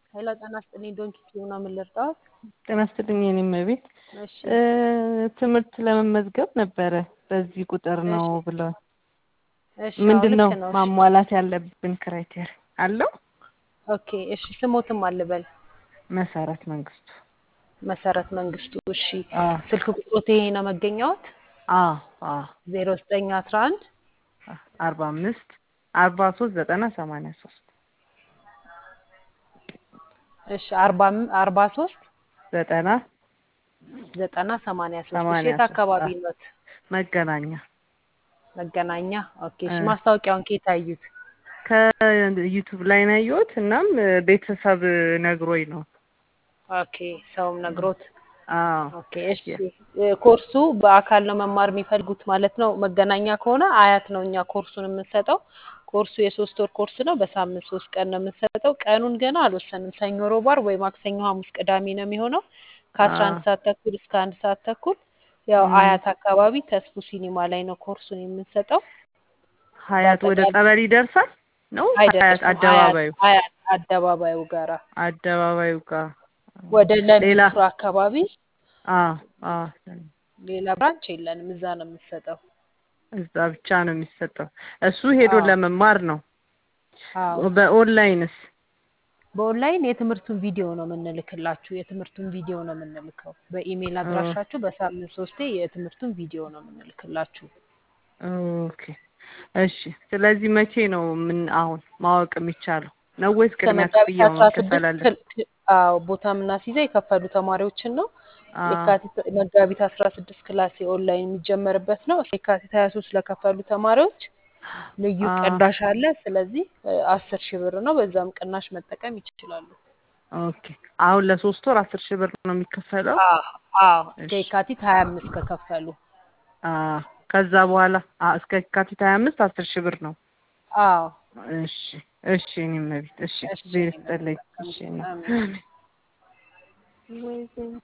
ሄሎ ጤና ይስጥልኝ ዶንኪ ቲዩብ ነው ምን ልርዳዎት? ጤና ይስጥልኝ የኔ እመቤት እሺ ትምህርት ለመመዝገብ ነበረ በዚህ ቁጥር ነው እሺ ብለው እሺ አዎ ምንድን ነው ልክ ነው። እሺ ማሟላት ያለብን ክራይቴሪያ አለው? ኦኬ እሺ ስሞትም አልበል መሰረት መንግስቱ መሰረት መንግስቱ እሺ አ ስልክ ቁጥሮት ይሄ ነው መገኛዎት? አ አ ዜሮ ዘጠኝ አስራ አንድ አርባ አምስት አርባ ሶስት ዘጠና ሰማንያ ሶስት እሺ አርባ አም- አርባ ሶስት ዘጠና ዘጠና ሰማንያ ሶስት እሺ ሰማንያ የት ሶስት አካባቢ አ ኖት? መገናኛ መገናኛ ኦኬ እ እሺ ማስታወቂያውን ከየት አዩት? ከዩቱብ ላይ ነው ያየሁት። እናም ቤተሰብ ነግሮኝ ነው። ኦኬ ሰውም ነግሮት አዎ ኦኬ እሺ እ ኮርሱ በአካል ነው መማር የሚፈልጉት ማለት ነው። መገናኛ ከሆነ አያት ነው እኛ ኮርሱን የምንሰጠው። ኮርሱ የሶስት ወር ኮርስ ነው። በሳምንት ሶስት ቀን ነው የምንሰጠው። ቀኑን ገና አልወሰንም። ሰኞ፣ ሮብ፣ ዓርብ ወይ ማክሰኞ፣ ሐሙስ፣ ቅዳሜ ነው የሚሆነው ከአስራ አንድ አዎ ሰዓት ተኩል እስከ አንድ ሰዓት ተኩል ያው እም፣ አያት አካባቢ ተስፉ ሲኒማ ላይ ነው ኮርሱን የምንሰጠው። ሀያት ወደ በአጠቃላይ ጸበል ይደርሳል ነው ሀያት አይደርስም። አያት አደባባዩ አያት አደባባዩ ጋራ አደባባዩ ጋር ወደ ሌላ ለሚኩራ አካባቢ አ አ ሌላ ብራንች የለንም። እዛ ነው የምንሰጠው። እዛ ብቻ ነው የሚሰጠው። እሱ ሄዶ አዎ ለመማር ነው። አዎ በኦንላይንስ በኦንላይን የትምህርቱን ቪዲዮ ነው የምንልክላችሁ። የትምህርቱን ቪዲዮ ነው የምንልከው በኢሜይል ኦ አድራሻችሁ በሳምንት ሶስቴ የትምህርቱን ቪዲዮ ነው የምንልክላችሁ። ኦኬ እሺ። ስለዚህ መቼ ነው ምን አሁን ማወቅ የሚቻለው ነው ወይስ እስከ ቅድሚያ መጋቢት ክፍያው አስራ መከፈል ስድስት አለ? ክል- ክ- አዎ ቦታ የምናስይዘው የከፈሉ ተማሪዎችን ነው። አ የካቲት መጋቢት አስራ ስድስት ክላስ የኦንላይን የሚጀመርበት ነው። የካቲት ሀያ ሶስት ለከፈሉ ተማሪዎች ልዩ አ ቅናሽ አለ። ስለዚህ እ አስር ሺህ ብር ነው። በዛም ቅናሽ መጠቀም ይችላሉ። ኦኬ አሁን ለሶስት ወር አስር ሺህ ብር ነው የሚከፈለው? አዎ አዎ እስከ እሺ የካቲት ሀያ አምስት ከከፈሉ አ ከዛ በኋላ አ እስከ የካቲት ሀያ አምስት አስር ሺህ ብር ነው። አዎ እሺ እሺ እኔም መቤት እሺ እሺ ዜር እኔ ይስጥልኝ። መልካም እሺ ጊዜ እና አሜን። ወይ